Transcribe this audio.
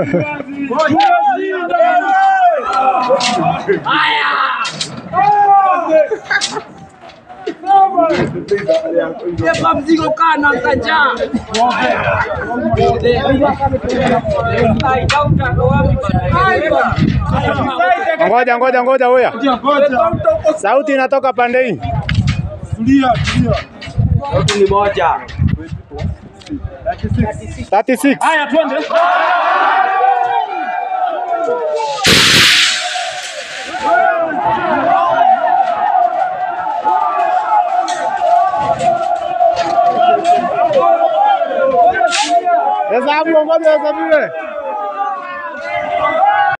Beba mzigo kana mkanja. Ngoja ngoja ngoja, huya sauti inatoka pande hii. Sauti ni moja. 36. Haya, twende. Hesabu ngoja hesabiwe.